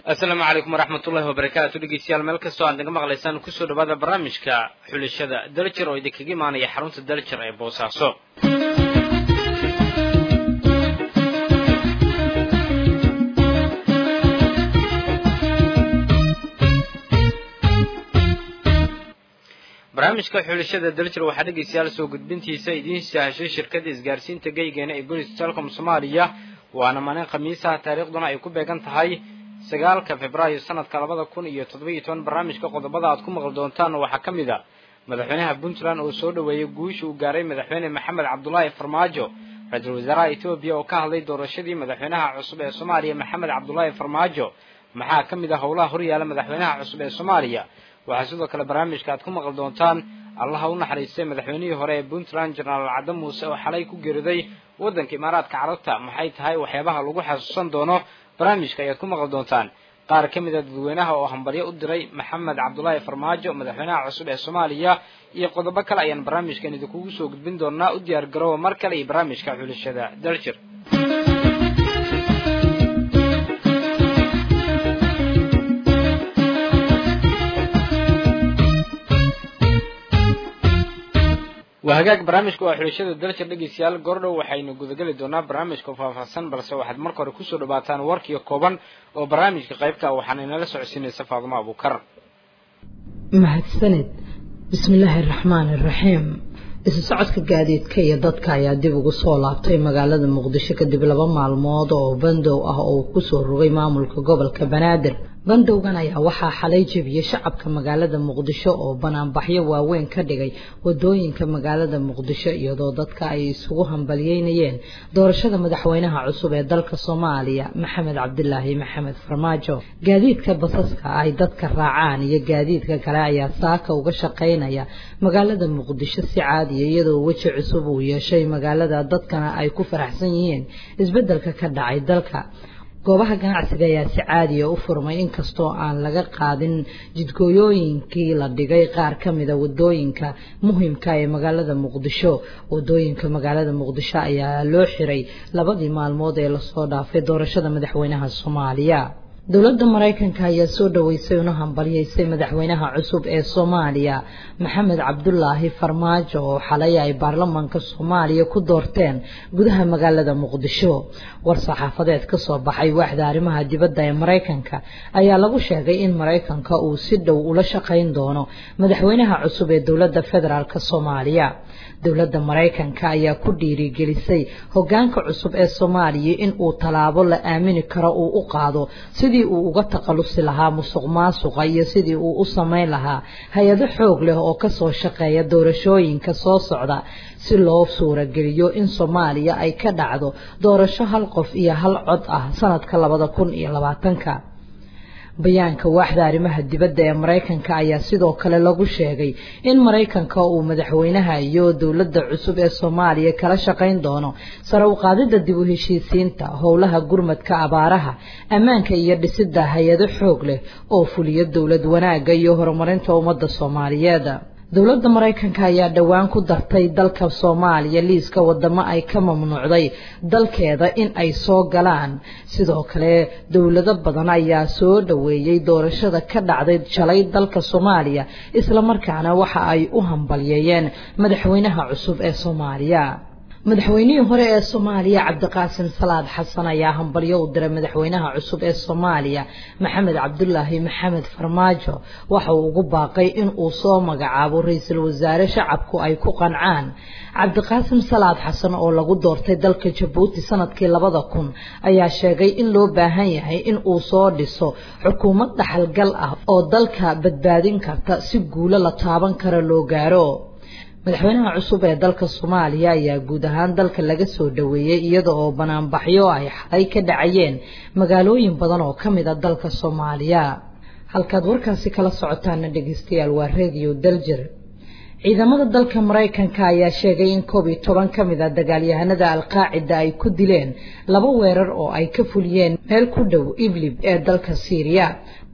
asalaamu calaykum waraxmatullahi wabarakaatu dhegeystayaal meel kastoo aad naga maqlaysaan kusoo dhawaada barnaamijka xulashada daljer oo idinkaga imaanaya xarunta daljer ee boosaaso barnaamijka xulashada daljer waxaa dhegeystayaal soo gudbintiisa idiin sahashay shirkadda isgaarsiinta geygeena ee gunis telecom soomaaliya waana maalin khamiisaha taariikhduna ay ku beegan tahay sagaalka februaayo sanadka labada kun iyo toddobiiyo toban barnaamijka qodobada aad ku maqli doontaan waxaa ka mid a madaxweynaha puntland oo soo dhoweeyey guusha uu gaaray madaxweyne maxamed cabdulaahi farmaajo ra-iisul wasaaraha etoobiya oo ka hadlay doorashadii madaxweynaha cusub ee soomaaliya maxamed cabdulaahi farmaajo maxaa ka mid ah howlaha horyaala madaxweynaha cusub ee soomaaliya waxaa sidoo kale barnaamijka aad ku maqli doontaan allaha u naxariistay madaxweynihii hore ee puntland jenaraal cadde muuse oo xalay ku geeriday waddanka imaaraadka carabta maxay tahay waxyaabaha lagu xasuusan doono barnaamijka ayaad ku maqli doontaan qaar ka mid a dadweynaha oo hambalyo u diray maxamed cabdulaahi farmaajo madaxweynaha cusub ee soomaaliya iyo qodobo kale ayaan barnaamijkan idinkugu soo gudbin doonaa u diyaar garooba mar kale iyo barnaamijka xulashada daljir waa hagaag barnaamijka waa xulashada dalshir dhegeystayaal goordhow waxaynu gudageli doonaa barnaamijka faahfaahsan balse waxaad marka hore kusoo dhawaataan warkiyo kooban oo barnaamijka qaybka waxaana inala socodsiinaysa faadumo abuukar mahadsaned bismillaahi araxmaani araxiim isu socodka gaadiidka iyo dadka ayaa dib ugu soo laabtay magaalada muqdisho kadib laba maalmood oo bandow ah oo uu kusoo rogay maamulka gobolka banaadir bandowgan ayaa waxaa xalay jebiyey shacabka magaalada muqdisho oo banaanbaxyo waaweyn ka dhigay wadooyinka magaalada muqdisho iyadoo dadka ay isugu hambalyeynayeen doorashada madaxweynaha cusub ee dalka soomaaliya maxamed cabdilaahi maxamed farmaajo gaadiidka basaska ay dadka raacaan iyo gaadiidka kale ayaa saaka uga shaqaynaya magaalada muqdisho si caadiya iyadoo weji cusub uu yeeshay magaalada dadkana ay ku faraxsan yihiin isbeddelka ka dhacay dalka goobaha ganacsiga ayaa si caadiya u furmay inkastoo aan laga qaadin jidgooyooyinkii la dhigay qaar ka mida wadooyinka muhimka ee magaalada muqdisho wadooyinka magaalada muqdisho ayaa loo xiray labadii maalmood ee lasoo dhaafay doorashada madaxweynaha soomaaliya dowladda maraykanka ayaa soo dhoweysay una hambalyaysay madaxweynaha cusub ee soomaaliya maxamed cabdulaahi farmaajo oo xalay ay baarlamaanka soomaaliya ku doorteen gudaha magaalada muqdisho war saxaafadeed ka soo baxay waaxda arrimaha dibadda ee maraykanka ayaa lagu sheegay in maraykanka uu si dhow ula shaqayn doono madaxweynaha cusub ee dowladda federaalk soomaaliya dowladda maraykanka ayaa ku dhiirigelisay hogaanka cusub ee soomaaliya in uu tallaabo la aamini karo uu u qaado sidii uu uga takhalusi lahaa musuq maasuqa iyo sidii uu u samayn lahaa hay-ado xoog leh oo kasoo shaqeeya doorashooyinka soo socda si loo suurageliyo in soomaaliya ay ka dhacdo doorasho hal qof iyo hal cod ah sanadka labada kun iyo labaatanka bayaanka waaxda arrimaha dibadda ee maraykanka ayaa sidoo kale lagu sheegay in maraykanka uu madaxweynaha iyo dowladda cusub ee soomaaliya kala shaqayn doono sare u qaadidda dib u heshiisiinta howlaha gurmadka abaaraha ammaanka iyo dhisidda hay-ado xoog leh oo fuliya dowlad wanaagga iyo horumarinta ummadda soomaaliyeed dowladda maraykanka ayaa dhowaan ku dartay dalka soomaaliya liiska wadamo ay ka mamnuucday dalkeeda in ay soo galaan sidoo kale dowlado badan ayaa soo dhoweeyey doorashada ka dhacday shalay dalka soomaaliya islamarkaana waxa ay u hambalyeeyeen madaxweynaha cusub ee soomaaliya madaxweynihii hore ee soomaaliya cabdiqaasim salaad xasan ayaa hambalyo u diray madaxweynaha cusub ee soomaaliya maxamed cabdulaahi maxamed farmaajo waxa uu ugu baaqay in uu soo magacaabo ra-iisul wasaare shacabku ay ku qancaan cabdiqaasim salaad xasan oo lagu doortay dalka jabuuti sanadkii labada kun ayaa sheegay in loo baahan yahay in uu soo dhiso xukuumad dhaxalgal ah oo dalka badbaadin karta si guulo la taaban kara loo gaaro madaxweynaha cusub ee dalka soomaaliya ayaa guud ahaan dalka laga soo dhoweeyey iyada oo banaanbaxyo ay xalay ka dhacayeen magaalooyin badan oo ka mid a dalka soomaaliya halkaad warkaasi kala socotaana dhegeystayaal waa radio daljir ciidamada dalka maraykanka ayaa sheegay in koob iyo toban ka mid a dagaalyahanada alqaacida ay ku dileen laba weerar oo ay ka fuliyeen meel ku dhow iblib ee dalka siiriya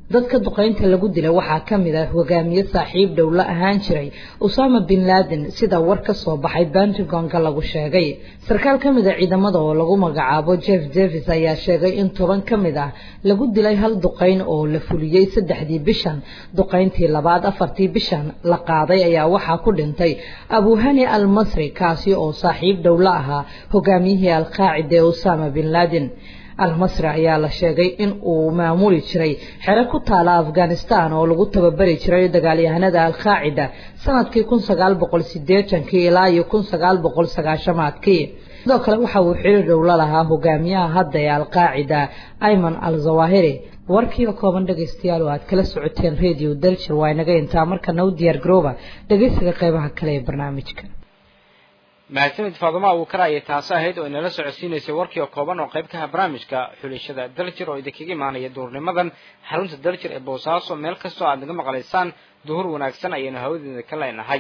dadka duqeynta lagu dilay waxaa ka mid ah hogaamiye saaxiib dhow la ahaan jiray usama bin laden sida war ka soo baxay pentagonka lagu sheegay sarkaal ka mid a ciidamada oo lagu magacaabo jeff davis ayaa sheegay in toban ka mid ah lagu dilay hal duqeyn oo la fuliyey saddexdii bishan duqeyntii labaad afartii bishan la qaaday ayaa waxaa ku dhintay abuhani al masri kaasi oo saaxiib dhow la ahaa hogaamiyihii alqaacida ee usama bin laden almasri ayaa la sheegay in uu maamuli jiray xero ku taala afghanistan oo lagu tababari jiray dagaalyahanada alqaacida sanadkii kun sagaal boqol sideetankii ilaa iyo kun sagaal boqol sagaashamaadkii sidoo kale waxa uu xiriir dhow la lahaa hogaamiyaha hadda ee alqaacida ayman al zawahiri warkiiba kooban dhegaystayaal oo aad kala socoteen radio daljir waa inaga intaa markana u diyaar garooba dhegaysiga qeybaha kale ee barnaamijka mahadsanid faaduma abuukar ayay taasi ahayd oo inala socodsiinaysay warkii oo kooban oo qayb ka aha barnaamijka xulashada daljir oo idinkaga imaanaya duhurnimadan xarunta daljir ee boosaaso meel kastoo aad naga maqlaysaan duhur wanaagsan ayaynu hawadeeda ka leenahay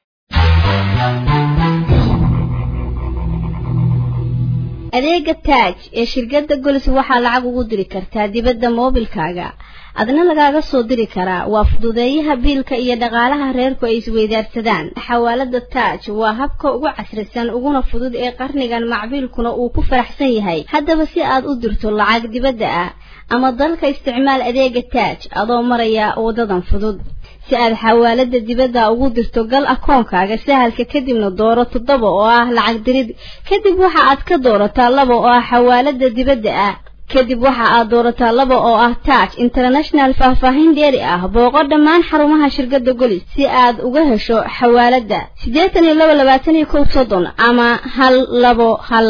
adeega taaj ee shirkadda golis waxaa lacag ugu diri kartaa dibadda moobilkaaga adna lagaaga soo diri karaa waa fududeeyaha biilka iyo dhaqaalaha reerku ay isweydaarsadaan xawaalada taaj waa habka ugu casrisan uguna fudud ee qarnigan macbiilkuna uu ku faraxsan yahay haddaba si aad u dirto lacag dibadda ah ama dalka isticmaal adeega taaj adoo maraya wadadan fudud si aad xawaalada dibadda ugu dirto gal akoonkaaga sahalka kadibna dooro toddoba oo ah lacag dirid kadib waxa aad ka doorataa laba oo ah xawaalada dibadda ah kadib waxa aad doorataa laba oo ah taaj international faahfaahin dheeri ah booqo dhammaan xarumaha shirkadda golis si aad uga hesho xawaaladda siddeetan iyo laba labaatan iyo kow soddon ama hal labo hal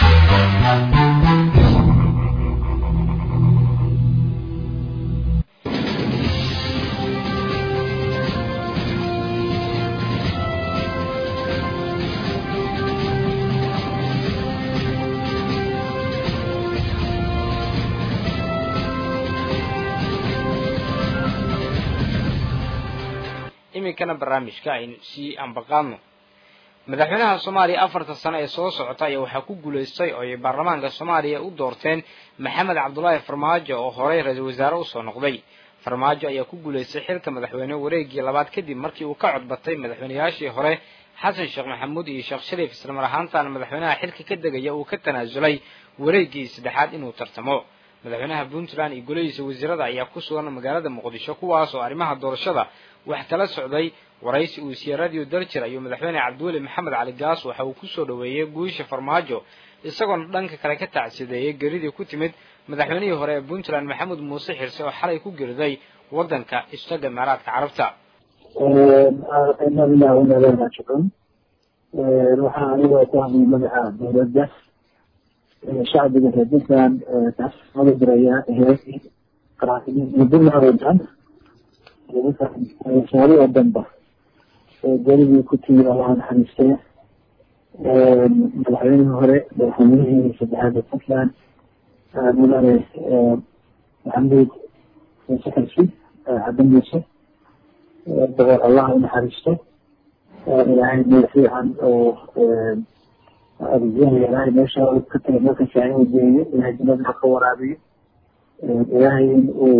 iminkana barnaamijka aynu sii ambaqaadno madaxweynaha soomaaliya afarta sano ee soo socota ayaa waxaa ku guulaystay oo ay baarlamaanka soomaaliya u doorteen maxamed cabdulaahi farmaajo oo horey ra-iisul wasaare usoo noqday farmaajo ayaa ku guulaystay xilka madaxweyne wareegii labaad kadib markii uu ka codbatay madaxweynayaashii hore xasan sheekh maxamuud iyo sheekh shariif islamar ahaantaana madaxweynaha xilka ka degaya uu ka tanaasulay wareegii saddexaad inuu tartamo madaxweynaha puntland iyo golihiisa wasiirada ayaa ku sugan magaalada muqdisho kuwaas oo arrimaha doorashada wax kala socday waraysi uu siiyey radio daljir ayuu madaxweyne cabdiweli maxamed cali gaas waxa uu kusoo dhoweeyey guusha farmaajo isagoona dhanka kale ka tacsideeyey geridii ku timid madaxweynihii hore ee puntland maxamuud muuse xirse oo xalay ku geriday waddanka istaga imaaraadka carabta ina lilahi ina ilayhi raajicuun waxaa anigoo ku hadlay magaca dowladda shacbiga reer puntland taasmada diraya heerkii qaraacimiin puntland oo dhan soomaali oo dhanba geridii ku timi allaha naxariistay madaxweynihii hore madaxweynihii saddexaad ee puntland mudane maxamuud muuse xirsi cabdi muuse boqor allah u naxariisto ilaahay meel fiican oo adeegyada ilaahay meesha ka tagay meelka fiican uu geeyo ilaahay jannada ka waraabiyo ilaahay in uu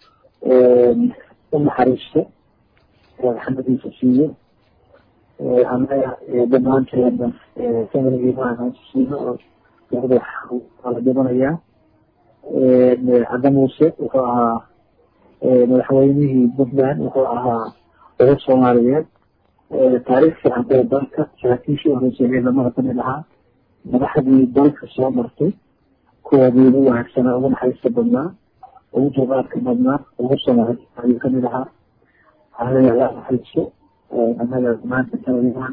u naxariisto raxmadiisa siiyo annaga dhammaanteedna familigii maahan siino oo gabada waa la dhimanayaa cadda muuse wuxuu ahaa madaxweynihii puntland wuxuu ahaa dowlad soomaaliyeed taariikh fiican ee dalka saraakiishii horeysay lamada kamid ahaa madaxdii dalka soo martay kuwoodii ugu wanaagsanaa ugu naxariista badnaa ugu dulqaadka badnaa ugu samaay ayuu kamid ahaa waxaa allah naxariisto annaga maanta sanadigan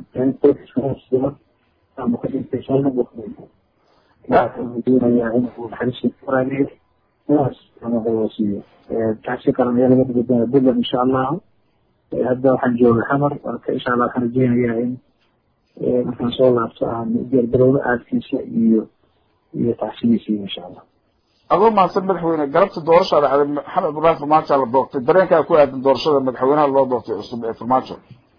ama ka dhintay shalna doonayaa inuu naxariista kuraabiyo sidaas ama siiyo taasi kalan ayaa laga dhigi doona puntland insha allahu hadda waxaan jooga xamar marka insha allah waxaan rajeynayaa in markaan soo laabto aan diyaargarowdo aadkiisa iyo iyo tacsidiisiiyo insha allah adoo mahadsan madaxweyne galabta doorasha dhacday maxamed ibraahim farmaajo la doortay dareenkaa ku aadan doorashada madaxweynaha loo doortay cusub ee farmaajo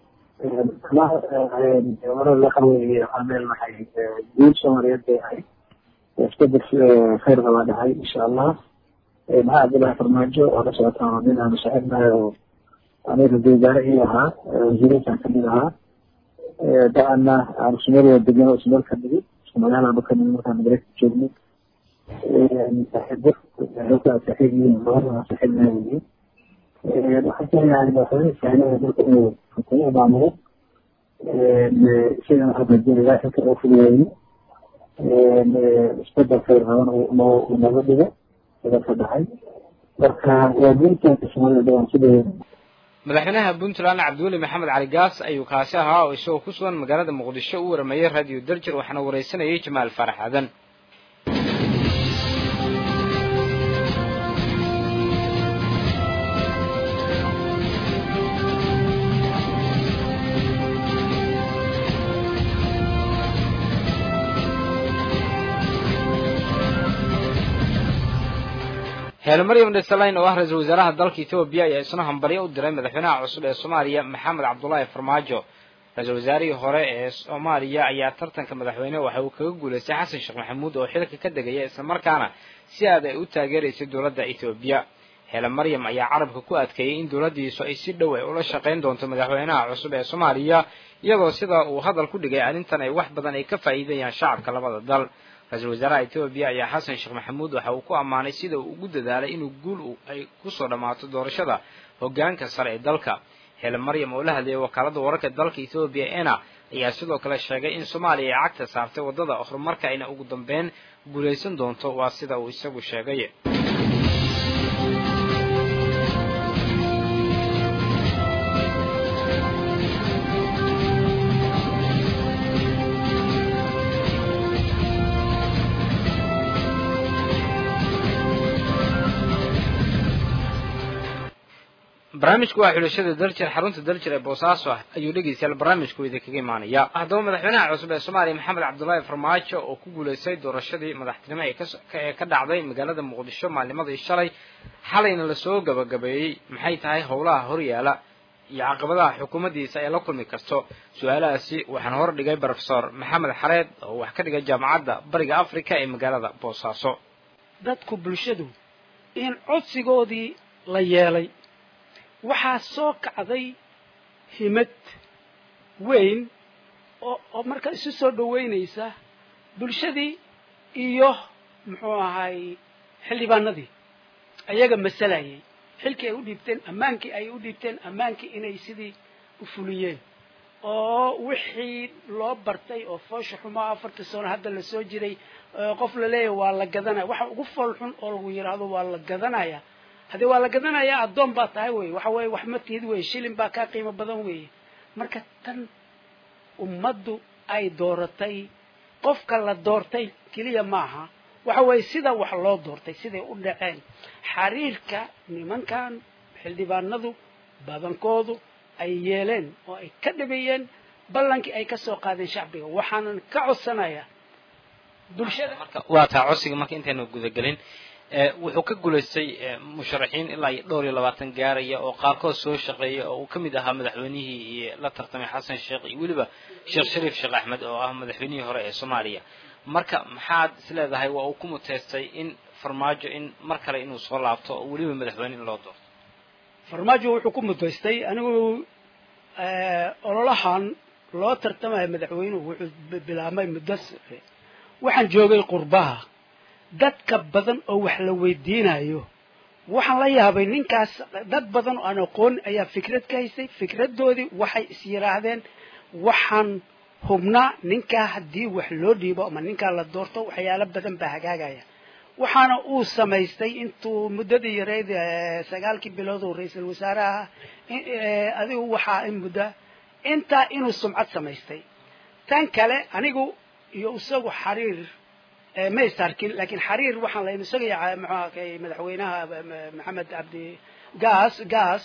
hore waxa weeye ameel maxay guud soomaaliyeed bay ahayd isbedel khayr baa dhacay insha allah maxaa cabdullahi farmaajo oo la socotaan nin aanu saaxiibnahay oo aniga ra-iisul wasaare ii ahaa wasiiriintaan kamid ahaa da-ana aan ismeel wada degan oo ismeel ka nigi isku magaalaaba ka nigi markaan mareykanka joognay saaxiibo xoogaa saaxiib yihiin labadana saaxiibnahay yihiin waxaan keenayaa madaxweyne sahnada dalka inuu xukuumo maamulo isagana waxaa rajeynayaa xilka oo fuliyeeyo isbedel khayr qaban noo naga dhigo ka dhacay marka waa guuritaanka soomaalida dhawaan si dhaweyn madaxweynaha puntland cabdiweli maxamed cali gaas ayuu kaasi ahaa oo isagoo ku sugan magaalada muqdisho u warameeyey radio darjir waxaana wareysanayay jamaal farax aadan heele maryam dhesalayn oo ah ra-iisul wasaaraha dalka etoobiya ayaa isna hambalyo u diray madaxweynaha cusub ee soomaaliya maxamed cabdullaahi farmaajo ra-iisul wasaarihii hore ee soomaaliya ayaa tartanka madaxweyne waxa uu kaga guulaystay xasan sheekh maxamuud oo xilka ka degaya islamarkaana si aad ay u taageeraysay dowladda etoobiya heele maryam ayaa carabka ku adkeeyey in dowladdiisu ay si dhow ay ula shaqayn doonto madaxweynaha cusub ee soomaaliya iyadoo sida uu hadal ku dhigay arrintan ay wax badan ay ka faa'iidayaan shacabka labada dal ra-iisul wasaaraha etoobiya ayaa xasan sheekh maxamuud waxa uu ku ammaanay sida uu ugu dadaalay inuu guul ay kusoo dhammaato doorashada hoggaanka sare ee dalka hele maryam oo la hadlayay wakaaladda wararka dalka etoobiya ena ayaa sidoo kale sheegay in soomaaliya ay cagta saartay waddada horumarka ayna ugu dambeyn guulaysan doonto waa sida uu isagu sheegay barnaamijku waa xulashada daljir xarunta daljir ee boosaaso ah ayuu dhegeystayaal barnaamijku idinkaga imaanaya haddaba madaxweynaha cusub ee soomaaliya maxamed cabdullaahi farmaajo oo ku guulaystay doorashadii madaxtinimo ee ka dhacday magaalada muqdisho maalnimadii shalay xalayna lasoo gabagabeeyey maxay tahay howlaha horyaala iyo caqabadaha xukuumaddiisa ay la kulmi karto su-aalahaasi waxaan hor dhigay brofesor maxamed xareed oo wax ka dhigay jaamacadda bariga africa ee magaalada boosaaso dadku bulshadu in codsigoodii la yeelay waxaa soo kacday himad weyn oo oo marka isu soo dhoweynaysa bulshadii iyo muxuu ahay xildhibaanadii ayaga masalayay xilkii ay u dhiibteen ammaankii ay u dhiibteen ammaankii inay sidii u fuliyeen oo wixii loo bartay oo foosha xumaa afarta sano hadda lasoo jiray qof la leeyahay waa la gadanaya waxa ugu fool xun oo lagu yidhaahdo waa la gadanaya haddii waa la gadanayaa addoon baa tahay wey waxa weeye wax ma tihid weye shilin baa kaa qiimo badan weeye marka tan ummaddu ay dooratay qofka la doortay keliya maaha waxa weeye sida wax loo doortay siday u dhaceen xariirka nimankan xildhibaanadu badankoodu ay yeeleen oo ay ka dhabeeyeen ballankii ay ka soo qaadeen shacbiga waxaanan ka codsanayaa bulshada waa taa codsiga marka intaynu gudagelin wuxuu ka guulaystay musharaxiin ilaa iyo dhowr iyo labaatan gaaraya oo qaarkood soo shaqeeya oo uu ka mid ahaa madaxweynihii la tartamay xasan sheekh iyo weliba sheekh shariif sheekh axmed oo ah madaxweynihii hore ee soomaaliya marka maxaad isleedahay waa uu ku muteystay in farmaajo in mar kale inuu soo laabto oo weliba madaxweyne in loo doorto farmaajo wuxuu ku muteystay anigu ololahan loo tartamayo madaxweynuhu wuxuu bilaabmay muddo waxaan joogay qurbaha dadka badan oo wax la weydiinayo waxaan la yaabay ninkaas dad badan oo aan aqoon ayaa fikrad ka haysay fikradoodii waxay is yidhaahdeen waxaan hubnaa ninkaa haddii wax loo dhiibo ama ninkaa la doorto waxyaalo badan baa hagaagaya waxaana uu samaystay intuu muddadii yareyd sagaalkii bilood oo ra-iisul wasaaraha adigu waxaa in mudda intaa inuu sumcad samaystay tan kale anigu iyo isagu xariir ma isarkin lakin xariir waxaan la isagaya mxuakay madaxweynaha maxamed cabdi gas gas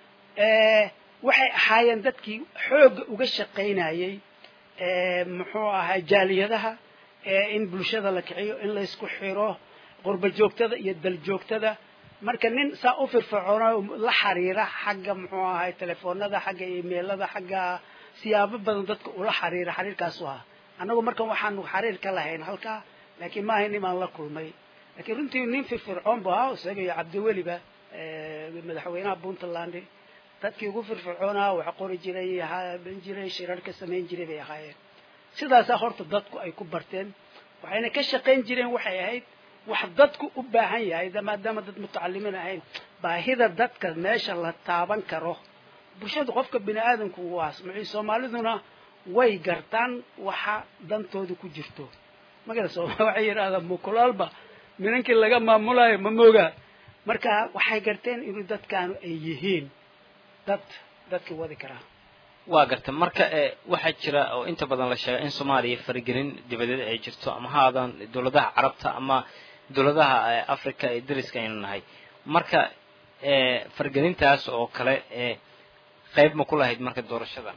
waxay ahaayeen dadkii xoogga uga shaqaynayay muxuu ahay jaaliyadaha in bulshada la kiciyo in laysku xiro qurba joogtada iyo dal joogtada marka nin saa u firfircoona la xariira xagga muxuu ahay telefoonada xagga emailada xagga siyaabo badan dadka ula xariira xariirkaasu ahaa annagu markan waxaanu xariir ka lahayn halkaa laakiin maaha nimaan la kulmay laakiin runtii nin firfircoon bu ahaa isaga iyo cabdiweliba madaxweynaha puntland dadkii ugu firfircoonaa wax qori jiray ban jiray shirarka samayn jiray bay ahaayeen sidaasaa horta dadku ay ku barteen waxayna ka shaqayn jireen waxay ahayd wax dadku u baahan yahay maadaama dad mutacalimiin ahayn baahida dadka meesha la taaban karo bulshada qofka bini aadamku waa smci soomaaliduna way gartaan waxa dantooda ku jirto magala sooma waxay yidhahdaa mukulaalba minankii laga maamulayo ma moogaa marka waxay garteen inuu dadkaanu ay yihiin dad dadka wadi karaa waa garta marka waxaa jira oo inta badan la sheega in soomaaliya faragelin dibadeed ay jirto ama ha aadaan dowladaha carabta ama dowladaha africa ee dariska aynu nahay marka faragelintaas oo kale qayb ma ku lahayd marka doorashadan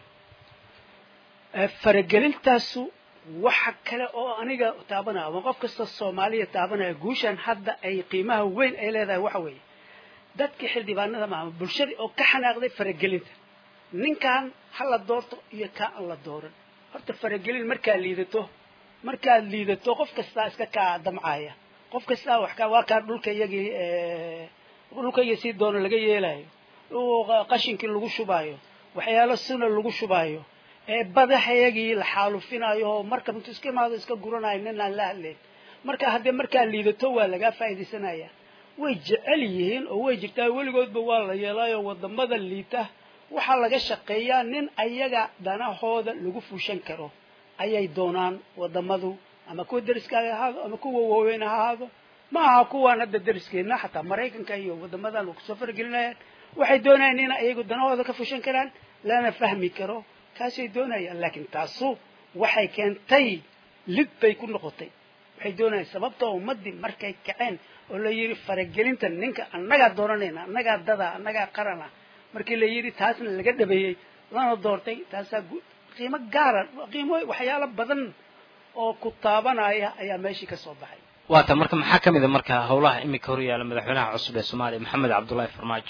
faragelintaasu waxa kale oo aniga taabanaya ama qof kasta soomaaliya taabanaya guushan hadda ay qiimaha weyn ay leedahay waxa weeye dadkii xildhibaanada maama bulshadii oo ka xanaaqday faragelinta ninkan ha la doorto iyo kaa aan la dooran horta faragelin markaad liidato markaad liidato qof kastaa iska kaa damcaya qof kastaa wax ka waa kaa dhulka iyagii dhulka iyo sii doono laga yeelayo qashinkii lagu shubaayo waxyaalo suna lagu shubaayo ee badaxayagii la xaalufinayo oo marka intu iska imaado iska guranayo nin aan la hadlayn marka haddee markaa liidato waa lagaa faa'iidaysanaya way jecel yihiin oo way jirtaa weligoodba waa la yeelayo wadamada liita waxaa laga shaqeeyaa nin ayaga danahooda lagu fuushan karo ayay doonaan wadamadu ama kuwa deriskaaga ahaado ama kuwa waaweyn ha ahaado ma aha kuwaan hadda deriskeedna xataa maraykanka iyo wadamadan kusoo faragelinayaan waxay doonayaan in ayagu danahooda ka fuushan karaan lana fahmi karo kaasay doonayaan laakiin taasu waxay keentay lid bay ku noqotay waxay doonayaan sababta ummadii markay kaceen oo la yidhi faragelinta ninka annagaa dooranayna annagaa dada annagaa qarana markii la yidhi taasna laga dhabeeyey lana doortay taasaa qiimo gaara qiimo waxyaalo badan oo ku taabanaya ayaa meeshii ka soo baxay waata marka maxaa ka mid a marka howlaha imika hor yaalla madaxweynaha cusub ee soomaaliya maxamed cabdullaahi farmaajo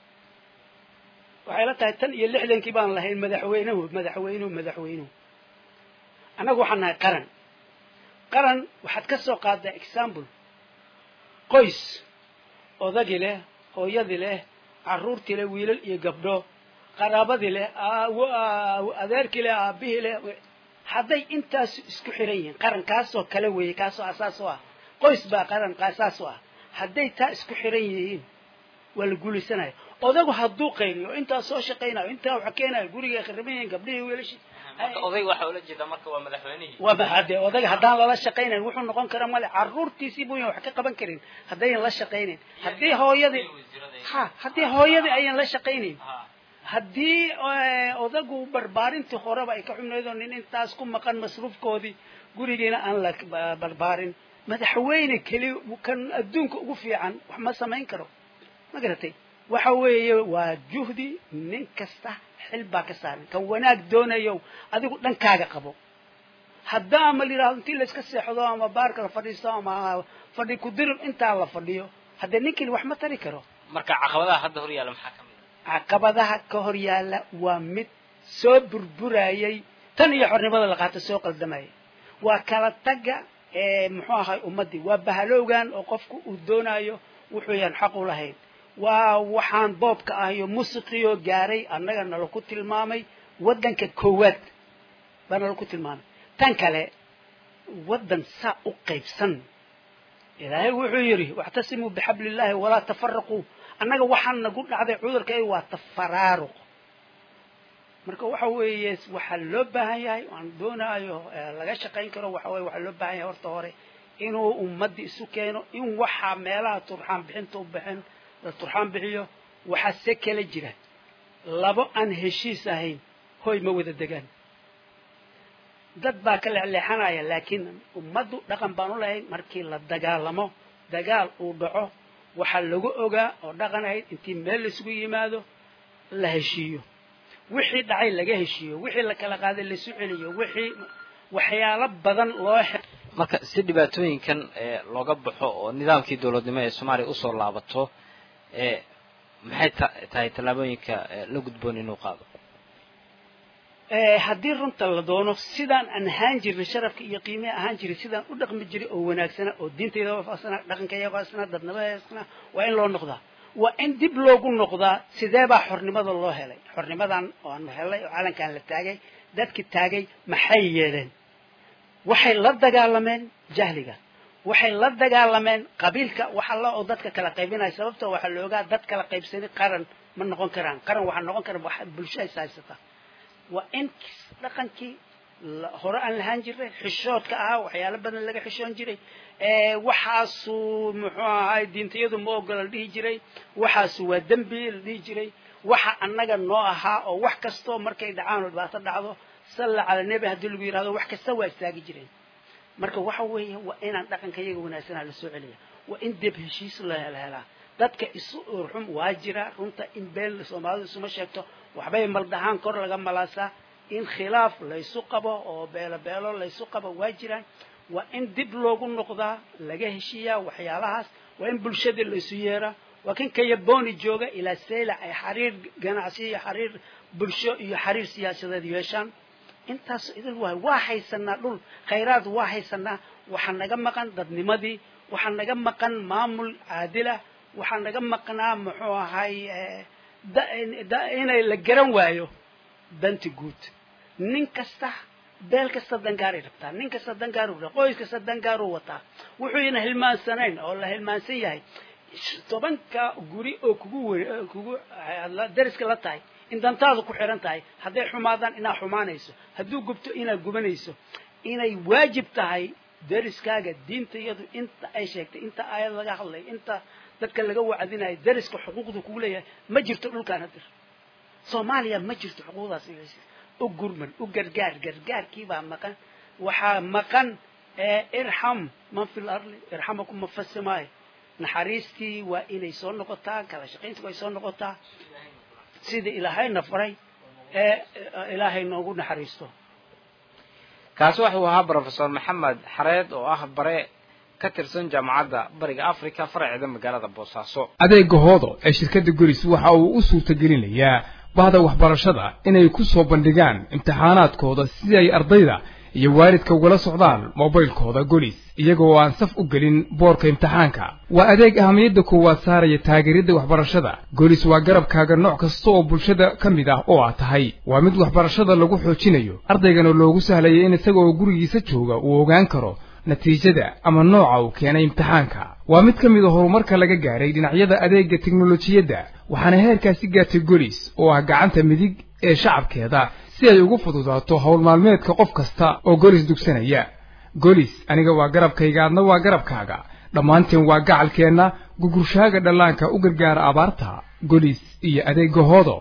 waxay la tahay tan iyo lixdankii baan lahayn madaxweynuhu madaxweynuhu madaxweynuhu annagu waxaan nahay qaran qaran waxaad ka soo qaadaa example qoys odagii leh hooyadii leh carruurtii leh wiilal iyo gabdho qaraabadii leh adeerkii leh aabihii leh hadday intaasu isku xiran yihiin qaran kaasoo kale weeye kaasoo asaas u ah qoys baa qaran asaas u ah hadday taa isku xiran yihiin waa la guulaysanaya odagu hadduu qayliyo intaa soo shaqaynayo intaa wax keenayo guriga khariban yihiin gabdhihii wiilashii oday waxa ula jeeda marka waa madaxweynihii waa hade odaga haddaan lala shaqaynayn wuxuu noqon kara male carruurtiisii buyan wax ka qaban karin haddayan la shaqaynayn haddii hooyadii ha haddii hooyadii ayan la shaqaynayn haddii odagu barbaarintii horeba ay ka xubnaydo nin intaas ku maqan masruufkoodii gurigiina aan la barbaarin madaxweyne keli kan adduunka ugu fiican wax ma samayn karo ma garatay waxa weeye waa juhdi nin kasta xil baa ka saaran kan wanaag doonayo adigu dhankaaga qabo hadda ama la yidhahdo intii layska seexdo ama baarka la fadhiisto ama fadhi kudirib intaa la fadhiyo haddee ninkii wax ma tari karo marka caqabadaha hadda hor yaalla maxaa ka mid a caqabadaha ka hor yaalla waa mid soo burburayay tan iyo xornimada la qaato soo qaldamayay waa kala tagga muxuu ahay ummaddii waa bahalowgan oo qofku uu doonayo wuxuu yaan xaq u lahayn waa waxaan boobka ah iyo musiqioo gaaray annaga nalaku tilmaamay waddanka koowaad baa nalaku tilmaamay tan kale waddan saa u qaybsan ilaahay wuxuu yidhi wactasimuu bixabliillaahi walaa tafaraquu annaga waxaan nagu dhacday cudurka waa tafaraaruq marka waxa weeye waxaa loo baahan yahay aan doonaayo laga shaqayn karo waxa weye waxaa loo baahan yahay horta hore inuu ummadda isu keeno in waxaa meelaha turxaan bixinta u bixin la turxaan bixiyo waxaa se kala jira labo aan heshiis ahayn hoy ma wada degaan dad baa ka leexleexanaya laakiin ummaddu dhaqan baan u lahayn markii la dagaalamo dagaal uu dhaco waxaa lagu ogaa oo dhaqan ahayd intii meel laisugu yimaado la heshiiyo wixii dhacay laga heshiiyo wixii la kala qaaday laisu celiyo wixii waxyaalo badan loo marka si dhibaatooyinkan looga baxo oo nidaamkii dowladnimo ee soomaaliya usoo laabato maxay tahay tallaabooyinka la gudboon inuu qaado haddii runta la doono sidaan aan ahaan jirnay sharafka iyo qiimeha ahaan jiray sidaan u dhaqmi jiray oo wanaagsana oo diintayda waafaqsana dhaqankayga waafaqsana dadnimadeesna waa in loo noqdaa waa in dib loogu noqdaa sidee baa xornimada loo helay xornimadan oanu helay oo calankan la taagay dadki taagay maxay yeeleen waxay la dagaalameen jahliga waxay la dagaalameen qabiilka wax alla oo dadka kala qaybinaya sababtoo waxaa la ogaa dad kala qaybsani qaran ma noqon karaan qaran waxaa noqon kara wax bulsho is haysata waa in dhaqankii hore aan lahaan jiray xishoodka ahaa waxyaalo badan laga xishoon jiray waxaasu muxuu ahay diintayadu ma ogola la dhihi jiray waxaasu waa dembi la dhihi jiray waxa annaga noo ahaa oo wax kastoo markay dhacaan oo dhibaato dhacdo salla cala nebi haddii lagu yidhahdo wax kasta waa istaagi jireen marka waxa weeye waa inaan dhaqanka iyaga wanaagsanaa la soo celiya waa in deb heshiis la helaa dadka isu urxum waa jira runta in been soomaalidu isuma sheegto waxbay maldahaan kor laga malaasaa in khilaaf laysu qabo oo beelo beelo laysu qabo waa jiraan waa in dib loogu noqdaa laga heshiiyaa waxyaalahaas waa in bulshada laysu yeeraa waa kan kayabooni jooga ilaa seyla ay xariir ganacsi iyo xariir bulsho iyo xariir siyaasadeed yeeshaan intaas idil waay waa haysanaa dhul khayraad waa haysanaa waxaa naga maqan dadnimadii waxaa naga maqan maamul caadilah waxaa naga maqnaa muxuu ahay inay la garan waayo danti guud nin kasta beel kasta dangaaray rabtaa nin kasta dangaaru qoys kasta dangaaruu wataa wuxuuna hilmaansanayn oo la hilmaansan yahay tobanka guri oo kugu we kugu dariska la tahay in dantaadu ku xiran tahay hadday xumaadaan inaad xumaanayso hadduu gubto inaad gubanayso inay waajib tahay dariskaaga diinta iyadu inta ay sheegtay inta aayad laga hadlay inta dadka laga wacdinayo dariska xuquuqdu kugu leeyahay ma jirto dhulkaan hadir soomaaliya ma jirto xuquuqdaas u gurman u gargaar gargaarkiibaa maqan waxaa maqan irxam man fi lardi irxamakum man fi samaay naxariistii waa inay soo noqotaa kala shaqayntii way soo noqotaa sidii ilaahayna faray ee ilaahay noogu naxariisto kaasi wuxuu ahaa brofesor maxamed xareed oo ah bare ka tirsan jaamacadda bariga africa faraceeda magaalada boosaaso adeega hoodo ee shirkadda golis waxa uu u suurtagelinayaa bahda waxbarashada inay ku soo bandhigaan imtixaanaadkooda si ay ardayda iyo waalidka ugala socdaan mobaylkooda golis iyagoo aan saf u gelin boorka imtixaanka waa adeeg ahamiyadda koowaad saaraya taageeridda waxbarashada golis waa garabkaaga nooc kasta oo bulshada ka mid ah oo aad tahay waa mid waxbarashada lagu xoojinayo ardaygana loogu sahlaya in isaga oo gurigiisa jooga uu ogaan karo natiijada ama nooca uu keenay imtixaanka waa mid ka mid a horumarka laga gaaray dhinacyada adeegga teknolojiyadda waxaana heerkaasi gaartay golis oo ah gacanta midig ee shacabkeeda si ay ugu fududaato howl maalmeedka qof kasta oo golis dugsanaya golis aniga waa garabkayga adna waa garabkaaga dhammaanteen waa gacalkeenna gugurshaaga dhallaanka u gargaara abaarta golis iyo adeegga hoodo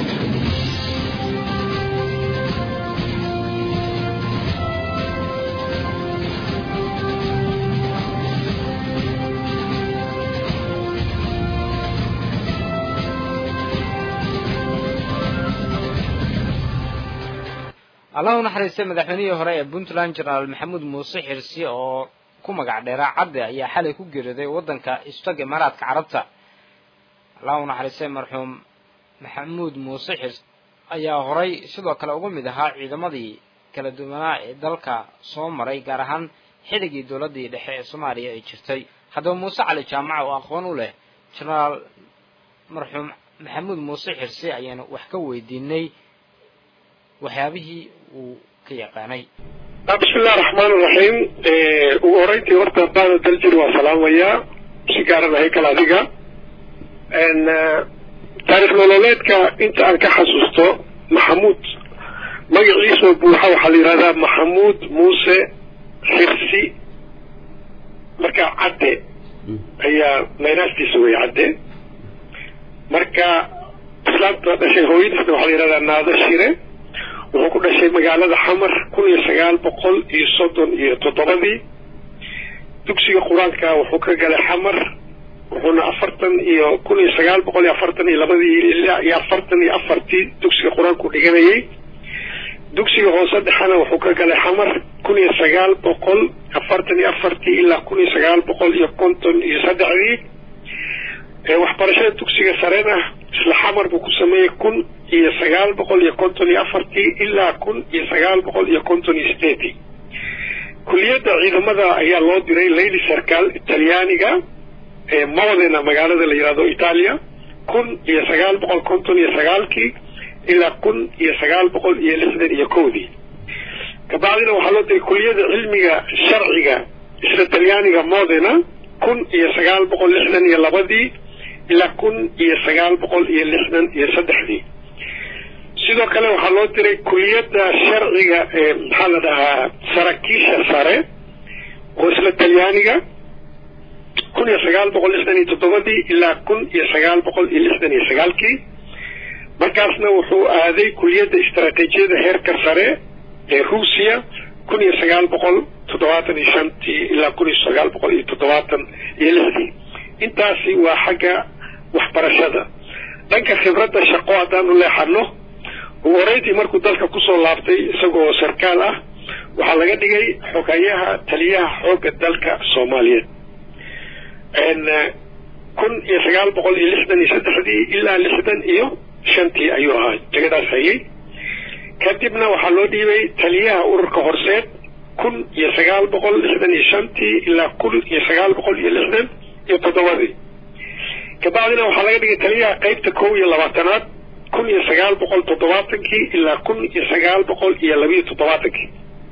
allah u naxariistay madaxweynihii hore ee puntland jenaraal maxamuud muuse xirsi oo ku magac dheeraa cadde ayaa xalay ku geeriyooday waddanka istag imaaraadka carabta allah u naxariistay marxuum maxamuud muuse xirsi ayaa horay sidoo kale uga mid ahaa ciidamadii kala duwanaa ee dalka soo maray gaar ahaan xidigii dowladdii dhexe ee soomaaliya ay jirtay haddaba muuse cali jaamaca oo aqoon u leh jenaraal marxuum maxamuud muuse xirsi ayaanu wax ka weydiinay waxyaabihii uu ka yaqaanay bismillahi raxmaan iraxiim ugu horeyntii horta baada daljir waa salaamayaa si gaaran haykal adiga taarikh nololeedka inta aan ka xasuusto maxamuud magaciisoo buuxa waxaa la yidhahdaa maxamuud muuse xirsi marka cadde ayaa maynaaftiisa wey cadde marka islaamta dhashay hooyadiisna waxaa la yidhahdaa naado shire wuxuu ku dhashay magaalada xamar kun iyo sagaal boqol iyo soddon iyo toddobadii dugsiga qur-aanka wuxuu ka galay xamar wuxuuna afartan iyo kun iyo sagaal boqol iyo afartan iyo labadii ilaa iyo afartan iyo afartii dugsiga qur-aanku dhiganayay dugsiga hoose dhexena wuxuu ka galay xamar kun iyo sagaal boqol afartan iyo afartii ilaa kun iyo sagaal boqol iyo konton iyo saddexdii waxbarashada dugsiga sarena isla xamar buu ku sameeyey kun iyo sagaal boqol iyo konton iyo afartii ilaa kun iyo sagaal boqol iyo konton iyo sideedii kuliyadda ciidamada ayaa loo diray lady sarkaal talyaaniga ee modena magaalada la yihahdo italia kun iyo sagaal boqol konton iyo sagaalkii ilaa kun iyo sagaal boqol iyo lixdan iyo kowdii kabacdina waxaa loo diray kuliyadda cilmiga sharciga isla talyaaniga modena kun iyo sagaal boqol lixdan iyo labadii ilaa kun iyo sagaal boqol iyo lixdan iyo saddexdii sidoo kale waxaa loo diray kuliyadda sharciga ee maxaa la dhahaa saraakiisha sare oo isla talyaaniga kun iyo sagaal boqol lixdan iyo toddobadii ilaa kun iyo sagaal boqol iyo lixdan iyo sagaalkii markaasna wuxuu aaday kuliyadda istaraatiijiyada heerka sare ee ruusiya kun iyo sagaal boqol toddobaatan iyo shantii ilaa kun iyo sagaal boqol iyo toddobaatan iyo lixdii intaasi waa xagga waxbarashada dhanka khibradda shaqo haddaan u leexano ugu horeyntii markuu dalka kusoo laabtay isagoo sarkaal ah waxaa laga dhigay xogayaha taliyaha xoogga dalka soomaaliyeed kun iyo sagaal boqol iyo lixdan iyo saddexdii ilaa lixdan iyo shantii ayuu ahaa jegadaas hayay kadibna waxaa loo dhiibay taliyaha ururka horseed kun iyo sagaal boqol lixdan iyo shantii ilaa kun iyo sagaal boqol iyo lixdan iyo toddobadii kabacdina waxaa laga dhigay taliyaha qeybta kow iyo labaatanaad kun iyo sagaal boqol toddobaatankii ilaa kun iyo sagaal boqol iyo labiyo toddobaatankii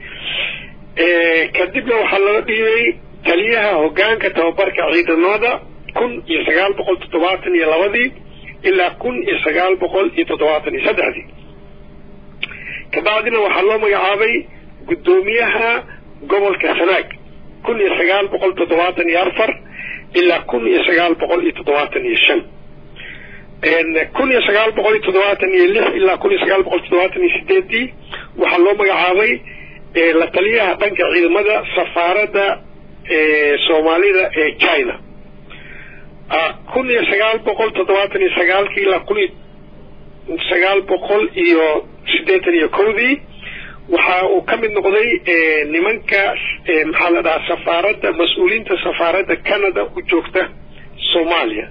kadibna waxaa loo dhiibay taliyaha hogaanka tababarka ciidamada kun iyo sagaal boqol toddobaatan iyo labadii ilaa kun iyo sagaal boqol iyo toddobaatan iyo saddexdii kabacdina waxaa loo magacaabay guddoomiyaha gobolka sanaag kun iyo sagaal boqol toddobaatan iyo afar ilaa kun iyo sagaal boqol iyo toddobaatan iyo shan kun iyo sagaal boqol iyo toddobaatan iyo lix ilaa kun iyo sagaal boqol toddobaatan iyo sideedii waxaa loo magacaabay la taliyaha dhanka ciidamada safaaradda soomaalida ee china kun iyo sagaal boqol toddobaatan iyo sagaalkii ilaa kun iyo sagaal boqol iyo siddeetan iyo kowdii waxa uu ka mid noqday nimanka maxaa la dhahaa safaaradda mas-uuliyiinta safaaradda canada u joogta soomaaliya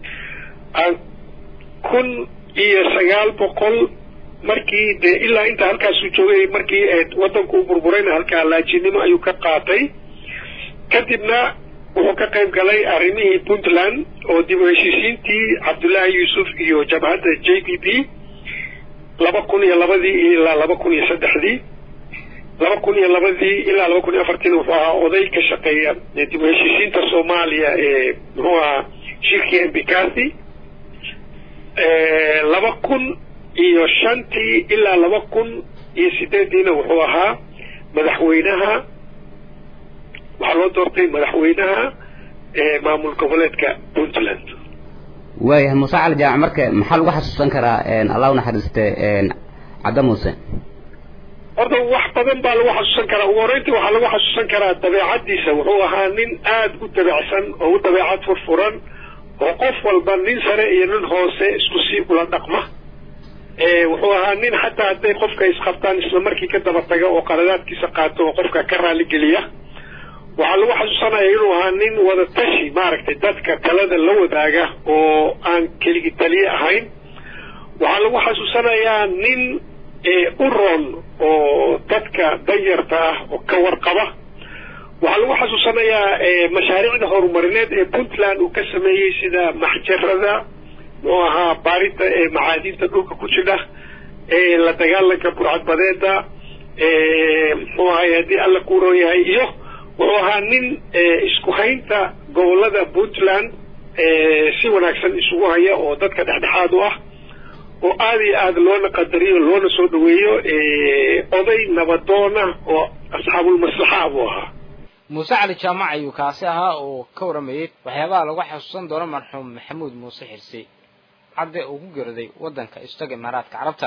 kun iyo sagaal boqol markii dee ilaa inta halkaasuu joogay markii waddanku u burburayna halkaa laajinimo ayuu ka qaatay kadibna wuxuu ka qayb galay arrimihii puntland oo dib u heshiisiintii cabdullaahi yuusuf iyo jabhadda j b b laba kun iyo labadii ilaa laba kun iyo saddexdii laba kun iyo labadii ilaa laba kun iyo afartiina wuxuu ahaa oday ka shaqeeya dib u heshiisiinta soomaaliya ee muxuu ahaa shirkii embikasi laba kun iyo shantii ilaa laba kun iyo sideediina wuxuu ahaa madaxweynaha waxaa loo doortay madaxweynaha maamul goboleedka puntland waayahay muuse cali jaamac marka maxaa lagu xasuusan karaa allah u naxariiste cadda muuse horta wax badan baa lagu xasuusan karaa ugu horreyntii waxaa lagu xasuusan karaa dabeecaddiisa wuxuu ahaa nin aada u dabeecsan oo u dabeecad furfuran oo qof walba nin sare iyo nin hoose isku sii ula dhaqma wuxuu ahaa nin xataa hadday qofka isqabtaan isla markii ka daba taga oo qaladaadkiisa qaato oo qofka ka raaligeliya waxaa lagu xasuusanaya inuu ahaa nin wada tashi maaragtay dadka talada la wadaaga oo aan keligi taliye ahayn waxaa lagu xasuusanayaa nin u roon oo dadka danyarta ah oo ka warqaba waxaa lagu xasuusanayaa mashaariicda horumarineed ee puntland uu ka sameeyey sida maxjarada muxuu ahaa baarinta ee macaadiinta dhulka ku jidha la dagaalanka burcadbadeeda muxuu ahay haddii alla ku roon yahay iyo wuxuu ahaa nin isku haynta gobolada puntland si wanaagsan isugu haya oo dadka dhexdhexaad u ah oo aada iyo aada loona qadariyo loona soo dhaweeyo oday nabadoona oo asxaabulmaslaxa buu ahaa muuse cali jaamac ayuu kaasi ahaa oo ka waramayey waxyaabaha lagu xasuusan doono marxuum maxamuud muuse xirsi cadde uu ku geeraday waddanka istaga imaaraadka carabta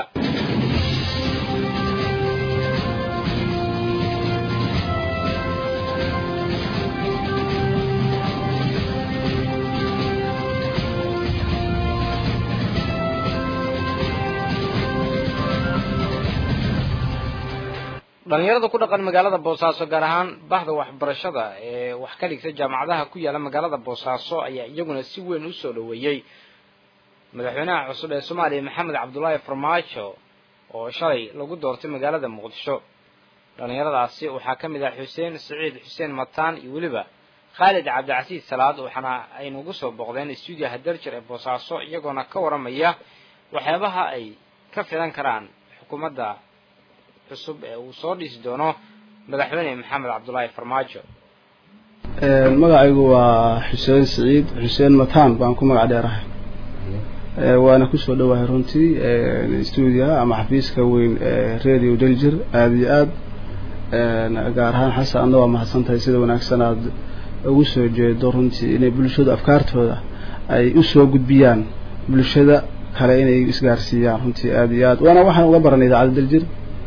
dhalinyarada ku dhaqan magaalada boosaaso gaar ahaan bahda waxbarashada ee wax ka dhigta jaamacadaha ku yaala magaalada boosaaso ayaa iyaguna si weyn usoo dhaweeyey madaxweynaha cusub ee soomaaliya maxamed cabdulaahi farmaajo oo shalay lagu doortay magaalada muqdisho dhallinyaradaasi waxaa ka mid ah xuseen siciid xuseen mataan iyo weliba khaalid cabdicasiis salaad waxaana ay nagu soo booqdeen stuudiyaha darjir ee boosaaso iyagoona ka waramaya waxyaabaha ay ka filan karaan xukuumadda cusub ee uu soo dhisi doono madaxweyne maxamed cabdulaahi farmaajo magacaygu waa xuseen siciid xuseen mataan baan ku magac dheerahay waana kusoo dhowahay runtii stuudiyaha ama xafiiska weyn ee radio daljir aada iyo aad gaar ahaan xasan adna waa mahadsantahay sida wanaagsan aad ugu soo jeedo runtii inay bulshadu afkaartooda ay usoo gudbiyaan bulshada kale inay isgaarsiiyaan runtii aada iyo aad waana waxaan uga baranay idaacadda daljir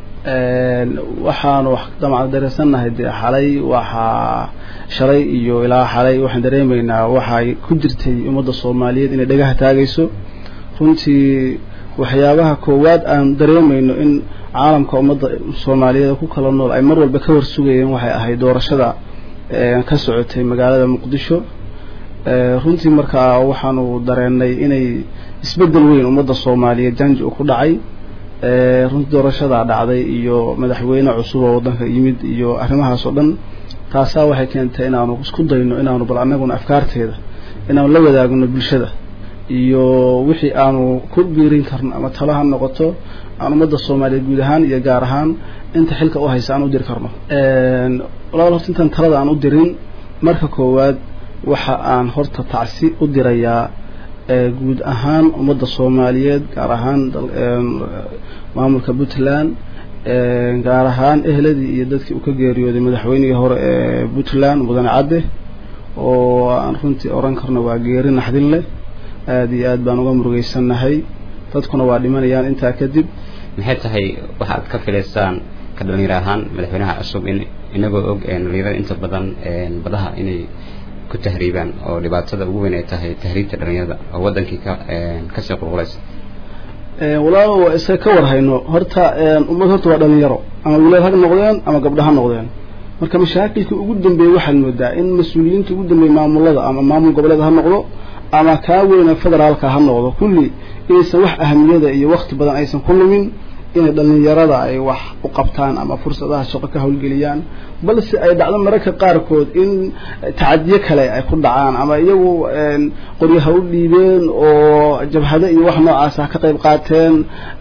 waxaanu damacda dareesannahay dee xalay waxaa shalay iyo ilaa xalay waxaan dareemaynaa waxay ku jirtay ummadda soomaaliyeed inay dhagaha taagayso runtii waxyaabaha koowaad aan dareemayno in caalamka ummadda soomaaliyeed ku kala nool ay mar walba ka warsugayeen waxay ahayd doorashada ka socotay magaalada muqdisho runtii markaa waxaanu dareenay inay isbeddel weyn ummadda soomaaliyeed janji u ku dhacay runtii doorashadaa dhacday iyo madaxweyne cusub oo waddanka yimid iyo arrimahaas oo dhan taasaa waxay keentay inaanu isku dayno inaanu bal annaguna afkaarteeda inaanu la wadaagno bulshada iyo wixii aanu ku biirin karno ama talo ha noqoto aan ummadda soomaaliyeed guud ahaan iyo gaar ahaan inta xilka u haysa aan u diri karno walaal horta intaan talada aan u dirin marka koowaad waxa aan horta tacsi u dirayaa guud ahaan ummadda soomaaliyeed gaar ahaan maamulka puntland gaar ahaan ehladii iyo dadkii uu ka geeriyooday madaxweynihii hore ee puntland mudane cadde oo aan runtii oran karno waa geeri naxdin leh aada iyo aad baan uga murugeysannahay dadkuna waa dhimanayaan intaa kadib maxay tahay waxaad ka filaysaan ka dhalinyaro ahaan madaxweynaha cusub in inagoo og dhalinyarada inta badan badaha inay ku tahriibaan oo dhibaatada ugu weyn ay tahay tahriibta dhalinyarada oo wadankii ka kasii qulqulaysa walaalo waa iska ka warhayno horta ummad horta waa dhalinyaro ama wiilal ha noqdeen ama gabdho ha noqdeen marka mashaakilkii ugu dambeeyey waxaad moodaa in mas-uuliyiinta ugu dambeeyey maamulada ama maamul goboleed ha noqdo ama kaa weyna federaalka ha noqdo kulli inaysan wax ahamiyada iyo wakti badan aysan ku lumin inay dhalinyarada ay wax u qabtaan ama fursadaha shaqo ka howlgeliyaan balse ay dhacdo mararka qaarkood in tacadiyo kale ay ku dhacaan ama iyagu qoryaha u dhiibeen oo jabhado iyo wax noocaasa ka qayb qaateen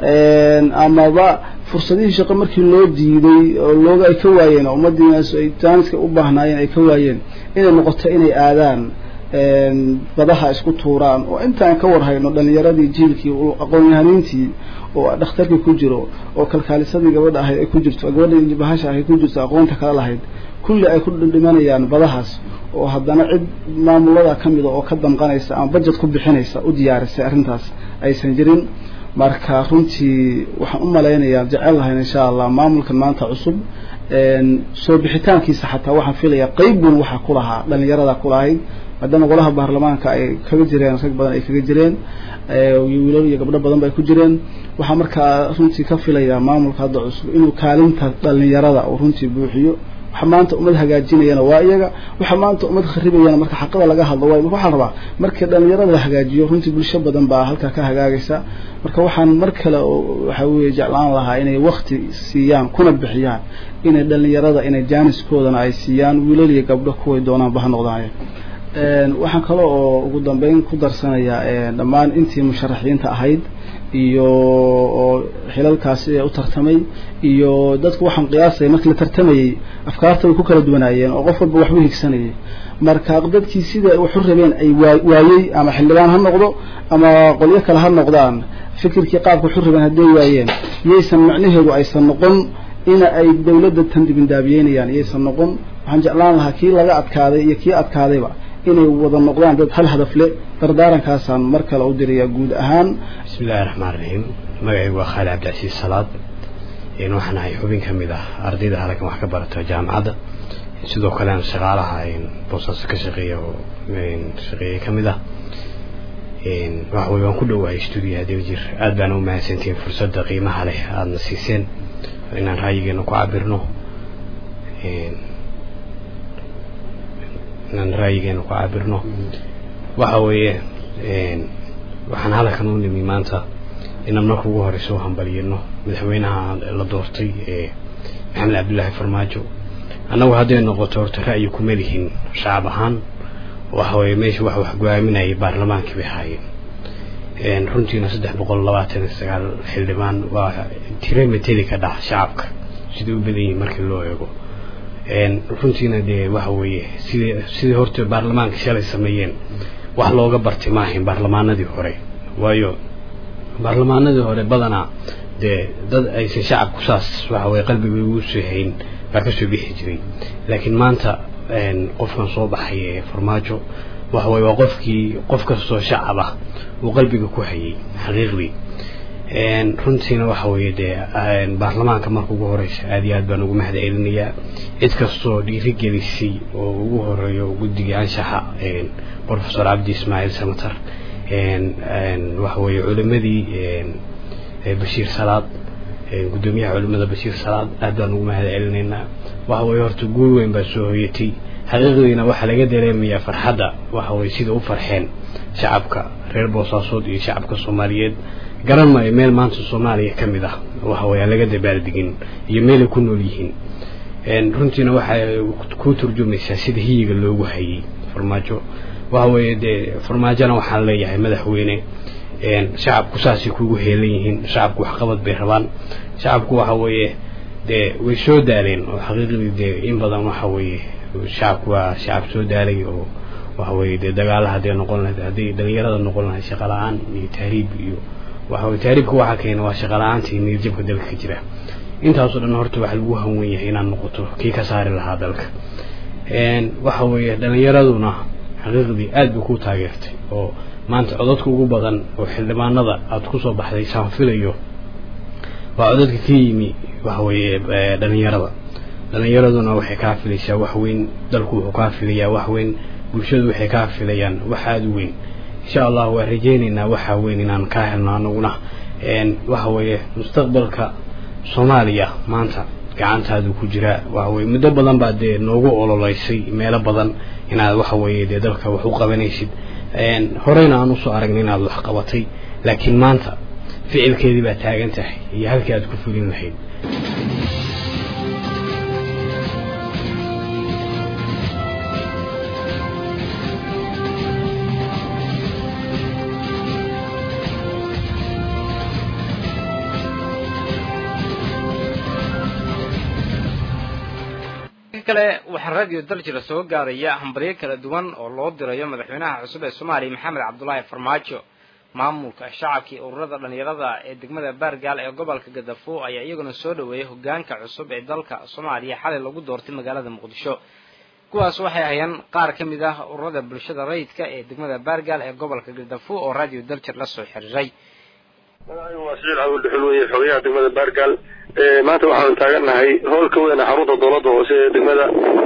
amaba fursadihii shaqo markii loo diiday oo looga ay ka waayeen oo ummadiinaas ay jaaniska u baahnaayeen ay ka waayeen inay noqoto inay aadaan badaha isku tuuraan oo intaan ka warhayno dhalinyaradii jiilkii aqoon-yahaniintii oo dhakhtarkii ku jiro oo kalkaalisadii gabadha ahayd ay ku jirto gabadha bahasha ahayd ku jirto aqoonta kala lahayd kulli ay ku dhimanayaan badahaas oo haddana cid maamulada ka mida oo ka damqanaysa ama budget ku bixinaysa u diyaarisay arrintaas aysan jirin marka runtii waxaan u malaynayaa jecel lahayn insha allah maamulkan maanta cusub soo bixitaankiisa xataa waxaan filayaa qeyb weyn waxaa ku lahaa dhalinyarada ku lahayd maadaama golaha baarlamaanka ay kaga jireen rag badan ay kaga jireen wiilal iyo gabdho badan ba ay ku jireen waxaa markaa runtii ka filayaa maamulka hadda cusub inuu kaalinta dhalinyarada uu runtii buuxiyo waxa maanta ummad hagaajinayana waa iyaga waxa maanta ummad kharibayana marka xaqada laga hadlo waay waxaa rabaa markii dhalinyarada la hagaajiyo runtii bulsho badan baa halkaa ka hagaagaysa marka waxaan mar kale waxa weeye jeclaan lahaa inay wakti siiyaan kuna bixiyaan inay dhalinyarada inay jaaniskoodana ay siiyaan wiilal iyo gabdho kuway doonaanba ha noqdaaye waxaan kale oo ugu dambeyn ku darsanayaa dhammaan intii musharaxiinta ahayd iyo oo xilalkaasi ee u tartamay iyo dadku waxaan qiyaasaya markii la tartamayey afkaarta way ku kala duwanaayeen oo qof walba waxbu higsanayay marka dadkii sida waxu rabeen ay waayey ama xildhibaan ha noqdo ama qolyo kale ha noqdaan fikirkii qaabka waxu rabeen hadday waayeen yaysan macnaheedu aysan noqon ina ay dawladda tan dibindaabiyeynayaan yaysan noqon waxaan jeclaan lahaa kii laga adkaaday iyo kii adkaadayba inay wada noqdaan dad hal hadaf le dardaarankaasaan mar kale u dirayaa guud ahaan bismi illahi raxmaan raxiim magacaygu waa khaali cabdicasiis salaad waxaan ahay xubin ka mid ah ardayda halkan wax ka barata jaamacadda sidoo kale aan shaqaalaha boosaaso ka shaqeeya oo shaqeeye ka mid ah waxa wey waan ku dhowahay stuudiyaha dawjir aad baana u mahadsantihiin fursadda qiimaha leh aadana siiseen inaan ra'yigeena ku cabirno inaan ra'yigeena ku cabirno waxa weeye waxaan halkan u nimi maanta inaan marka ugu horeysa u hambaliyano madaxweynaha la doortay ee maxamed cabdullaahi farmaajo annagu hadday noqoto horta ra'yi kuma lihin shacab ahaan waxa weeye meesha wax wax go-aaminayay baarlamaankii bay haayeen runtiina saddex boqol labaatan iyo sagaal xildhibaan waa tire mateli ka dhax shacabka sidai u badan yihin markii loo eego runtiina dee waxa weeye sidii sidii horta baarlamaanka shalay sameeyeen wax looga bartay ma ahayn baarlamaanadii hore waayo baarlamaanadii hore badanaa dee dad aysan shacabku saas waxa weye qalbiga ugu soo hayn baa kasoo bixi jiray laakiin maanta qofkan soo baxay ee farmaajo waxa weye waa qofkii qof kastoo shacab ah uu qalbiga ku hayay xaqiiqdii runtiina waxa weeye dee baarlamaanka marka ugu horeysa aad iyo aad baan ugu mahad celinayaa cid kastoo dhiirigelisay oo ugu horeeyo guddigii anshaxa professor cabdi ismaaciil samatar waxa weeye culimadii bashiir salaad guddoomiyaha culimada bashiir salaad aad baan ugu mahad celinaynaa waxa weeye horta guul weyn baa soo hoyatay xaqiiqdiina waxaa laga dareemayaa farxadda waxa weye sida u farxeen shacabka reer boosaasood iyo shacabka soomaaliyeed garan maayo meel maanta soomaaliya ka mid ah waxa weye aan laga dabaaldegin iyo meelay ku nool yihiin runtiina waxay ku turjumaysaa sida hiyiga loogu hayay farmaajo waxa weeye dee farmaajona waxaan leeyahay madaxweyne shacabku saasay kugu heelan yihiin shacabku waxqabad bay rabaan shacabku waxa weeye dee way soo daaleen oo xaqiiqdii dee in badan waxa weeye shacabku waa shacab soo daalay oo waxa weeye dee dagaala hadday noqon lahayd hadday dhalinyarada noqon lahayd shaqa la-aan iyo tahriib iyo waxa weye tahriibka waxaa keena waa shaqa la-aanta iyo niyadjabka dalka ka jira intaasoo dhan horta waxaa lagu hanwen yahay inaad noqoto kii ka saari lahaa dalka waxa weeye dhalinyaraduna xaqiiqdii aad bay ku taageertay oo maanta codadka ugu badan oo xildhibaanada aada kusoo baxday saan filayo waa codadka ka yimi waxa weeye dhalinyarada dhalinyaraduna waxay kaa filaysaa wax weyn dalku wuxuu kaa filayaa wax weyn bulshadu waxay kaa filayaan wax aada u weyn insha allah waa rajaynaynaa waxaa weyn inaan kaa helno anaguna waxa weeye mustaqbalka soomaaliya maanta gacantaadu ku jiraa waxa weye muddo badan baa dee noogu ololeysay meelo badan inaad waxa weeye dee dalka wax u qabanaysid horeyna aan usoo aragnay inaad wax qabatay laakiin maanta ficilkeedii baa taagan tahay iyo halkii aad ku fulin lahayd kale waxaa radio daljira soo gaaraya hambaryo kala duwan oo loo dirayo madaxweynaha cusub ee soomaaliya maxamed cabdulaahi farmaajo maamulka shacabkii ururada dhalinyarada ee degmada baargaal ee gobolka gadafo ayaa iyaguna soo dhaweeyay hogaanka cusub ee dalka soomaaliya xalay lagu doortay magaalada muqdisho kuwaas waxay ahayeen qaar ka mid ah ururada bulshada rayidka ee degmada baargaal ee gobolka gadafo oo radio daljir la soo xiriiray magacaygu waa siciid cabdi dhuxul weye xogayaha degmada baargaal maanta waxaanu taagannahay howlka weyn xarunta dowladda hoose ee degmada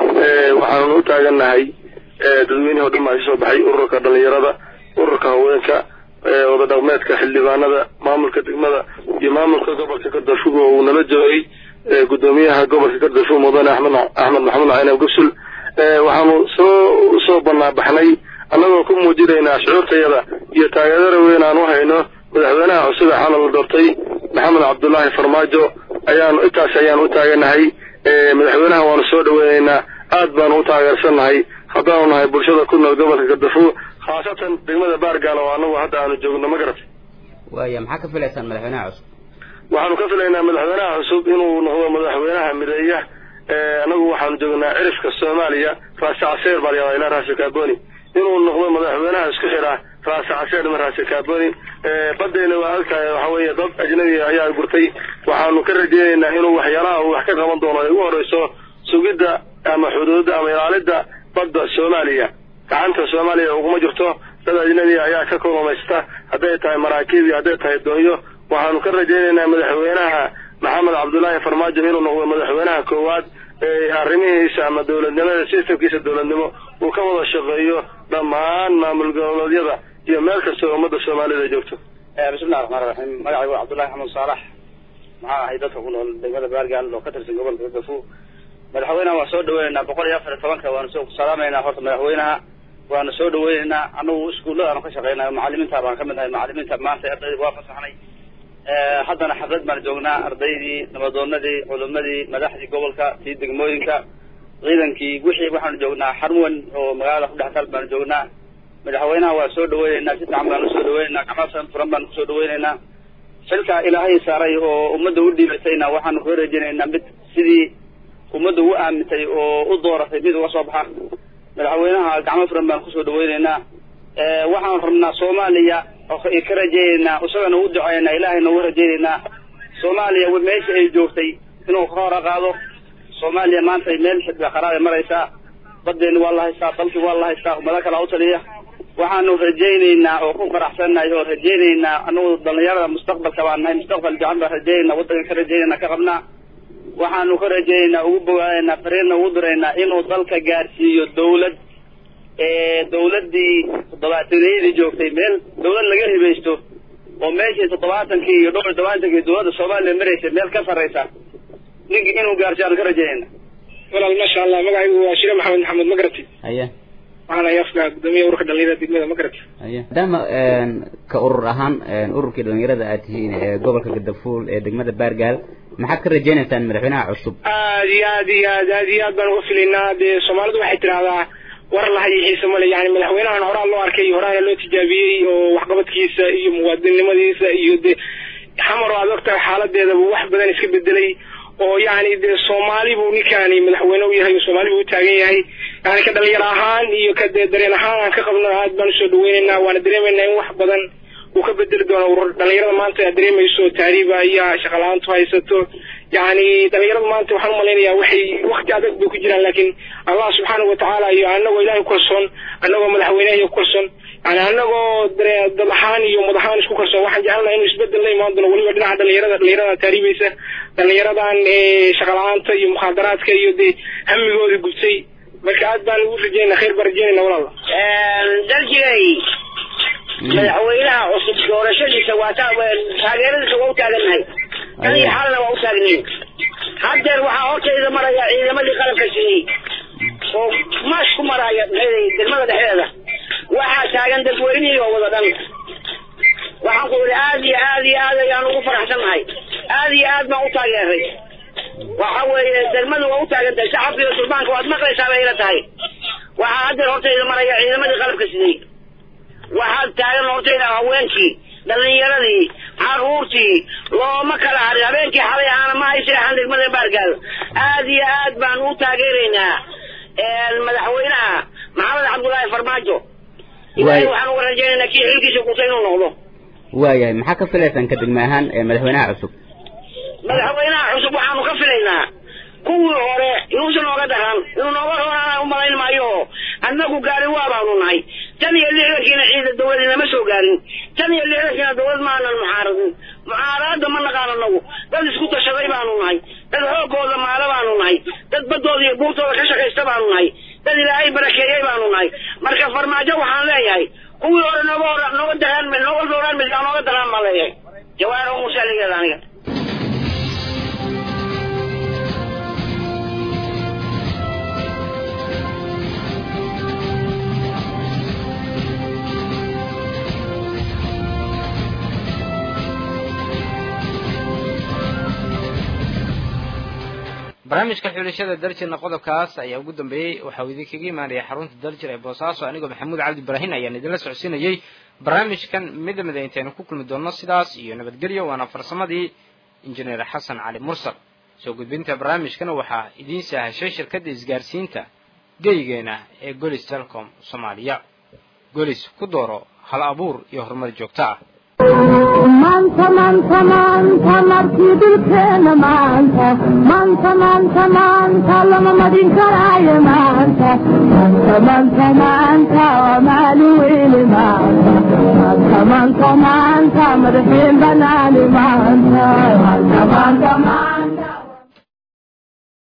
waxaanu u taagannahay dadweynihii o dhan baa kasoo baxay ururka dhalinyarada ururka haweenka wada dhaqmeedka xildhibaanada maamulka degmada iyo maamulka gobolka gardafugo oo uu nala joogay guddoomiyaha gobolka gardafugo mudane axmed axmed maxamuud caynab gubsul waxaanu soo soo banaabaxnay annagoo ku muujinaynaa shucuurtayada iyo taageerada weyn aan u hayno madaxweynaha cusub ee xalal la doortay maxamed cabdullaahi farmaajo ayaanu intaas ayaanu u taaganahay madaxweynaha waanu soo dhaweynaynaa aad baanu u taageersannahay haddaanu nahay bulshada ku nool gobolka gardafuo khaasatan degmada baargaal oo anagu hadda aanu joogno ma garatay waaya maxaa ka filaysaan madaxweynaha cusub waxaanu ka filaynaa madaxweynaha cusub inuu noqdo madaxweynaha mideeya anagu waxaanu joognaa cirifka soomaaliya raasi caseer baa layahdaa ilaa raasi kaaboni inuu noqdo madaxweynaha isku xidha raasi caseer ma raasi kaaboni badeyna waa ogtahay waxa weeye dad ajnabi ayaa gurtay waxaanu ka rajeynaynaa inuu waxyaalaha uu wax ka qaban doono ay ugu horeyso sugidda ama xuduudda ama ilaalidda badda soomaaliya gacanta soomaaliya uguma jirto dad ajnabi ayaa ka kulumaysta hadday tahay maraakiib iyo hadday tahay doonyo waxaanu ka rajaynaynaa madaxweynaha maxamed cabdullaahi farmaajo inuu noqdo madaxweynaha koowaad ee arrimihiisa ama dowladnimada sistamkiisa dowladnimo uu ka wada shaqeeyo dhammaan maamul goboleedyada iyo meel kasta oo ummadda soomaalida joogto bismillahi raxmaan raxiim magacaygu waa cabdullahi xamuud saalax maxaa ahay dadka ku nool degmada baargaal oo ka tirsan gobolka gafo madaxweynaha waan soo dhaweynaynaa boqol iyo afar iyo tobanka waanu soo salaamaynaa horta madaxweynaha waana soo dhaweyneynaa anagu iskuullada aanu ka shaqeynayo macalimiinta baan kamid ahay macalimiinta maanta ardayda waa fasaxnay haddana xaflad baan joognaa ardaydii nabadoonadii culimadii madaxdii gobolka tii degmooyinka ciidankii wixii waxaanu joognaa xarmuwan oo magaalada ku dhex taal baanu joognaa madaxweynaha waa soo dhaweyneynaa si fiican baanu soo dhaweyneynaa gacmo furan baanu kusoo dhaweyneynaa xilka ilaahay saaray oo ummadda u dhiibatayna waxaanu ka rajeyneynaa mid sidii ummadda u aamintay oo u dooratay mid uga soo baxa madaxweynaha gacmo furan baan kusoo dhaweyneynaa waxaan rabnaa soomaaliya ka rajeyneynaa isagana u duceynaa ilaahayna uga rajeyneynaa soomaaliya meesha ay joogtay inuu ka hora qaado soomaaliya maanta meel xidba qaraabay maraysaa badeeni waa la haystaa dalkii waa la haystaa ummado kalaa u taliya waxaanu rajayneynaa oo ku faraxsannahay oo rajayneynaa anagu dhalinyarada mustaqbalka baan nahay mustaqbal fiican baan rajaynayna waddanka ka rajaynayna ka qabnaa waxaanu ka rajayneynaa ugu bogaanaynaa fariirna ugu diraynaa inuu dalka gaarsiiyo dawlad dawladdii toddobaataniyadii joogtay meel dawlad laga hibaysto oo meeshii toddobaatankii iyo dhowr iyo todobaatankii dawladda soomaaliya maraysay meel ka sarraysa ninkii inuu gaarsiyo aanu ka rajaynayna walaal maasha allah magacaygu waa shire maxamed maxamed magarati haya waxaan ahay afka gudoomiyaha ururka dhalinyarada degmada magarati haya maadaama ka urur ahaan ururkii dhalinyarada aad tihiin ee gobolka gadafuul ee degmada baargaal maxaad ka rajaynaysaan madaxweynaha cusub aad iyo aad iyo aad aad iyo aad baan uga filaynaa dee soomaalidu waxay tidhahdaa war lahay xiise male yani madaxweynahan horaa loo arkay horaana loo tijaabiyey oo waxqabadkiisa iyo muwaadinnimadiisa iyo dee xamar aad ogtahay xaaladeedaba wax badan iska bedelay oo yani dee soomaali buu ninkaani madaxweyne u yahay oo soomaali buu u taagan yahay yani ka dhalinyaro ahaan iyo ka dee dareen ahaan aan ka qabno aad baan usoo dhaweyneynaa waana dareemeynaa in wax badan uu ka bedeli doono urur dhalinyarada maanta aad dareemayso taariiba iyo shaqala-aantu haysato yani dhalinyarada maanta waxaan umalaynayaa waxay wakti adag bay ku jiraan laakiin allah subxaanahu watacaala iyo anagoo ilahay kukalsoon anagoo madaxweyneha iyo kukalsoon yani anagoo dad ahaan iyo mad ahaan isku kalsoon waxaan jecelnaha inuu isbedel la imaan doono weliba dhinaca dhalinyarada dhalinyarada taariibaysa dhalinyaradan shaqala-aanta iyo mukhaadaraadka iyo dee hamigooda gubtay marka aad baan ugu rajeynaa khayr baan rajeynayna walaal daljigay madaxweynaha cusub doorashadiisa waa ta taageeradiisa waa u taagannahay tan iyo xalana waa u taagnayn haddeer waxaa hortayda maraya ciidamadii qalabka siiyey oo maash ku maraya degmada dhexdeeda waxaa taagan dadweynihii oo wada dhan waxaan ku yidhi aad iyo aad iyo aad ayaan ugu faraxsannahay aad iyo aad baan u taageeray waxa weeye degmadu waa u taagan tahay shacabka iyo sulbaanka waad maqlaysaa bay ila tahay waxaa haddeer hortayda maraya ciidamadii qalabka sidey waxaad taagan hortayda haweenkii dhalinyaradii caruurtii looma kala harin habeenkii xalay aana ma ay seexan degmada baargaal aad iyo aad baan u taageeraynaa madaxweynaha maxamed cabdullaahi farmaajo ilaahay waxaan uga rajaynaynaa kii xilkiisa kuta inuu noqdo waayahay maxaa ka filaysaan ka degme ahaan madaxweynaha cusub madaxweynaha cusub waxaanu ka filaynaa kuwii hore inuusan nooga daran inuu nooga roonaan umalayn maayo annagu gaari waa baanu nahay tan iyo lixdankiina ciida dawladi nama soo gaarin tan iyo lixdankiina dawlad maanan mucaaradin mucaaradada ma naqaan anagu dad isku tashaday baanu nahay dad xoogooda maalo baanu nahay dad baddooda iyo buurtooda ka shaqaysta baanu nahay dad ilaahay barakeeyey baanu nahay marka farmaajo waxaan leeyahay kuwii hore nooga hor nooga daraan nooga dooraan midkaa nooga daraan baan leeyahay jawaaro musaaligeeda aniga barnaamijka xulashada daljirna qodobkaas ayaa ugu dambeeyey waxaa uu idinkaga imaanaya xarunta daljir ee boosaaso anigoo maxamuud cabdi ibraahin ayaan idinla socodsiinayey barnaamijkan mida mida intaynu ku kulmi doonno sidaas iyo nabadgelyo waana farsamadii injineer xasan cali mursal soo gudbinta barnaamijkana waxaa idiin sahashay shirkadda isgaarsiinta geygeena ee golis telecom soomaaliya golis ku dooro hal abuur iyo horumar joogto ah maanta maanta maanta markii dhulkeena maanta maanta maanta maanta lama madin karaayo maanta maanta maanta maanta waa maalin weyne maanta maanta maanta maanta madaxiin banaani maanta maanta maanta maanta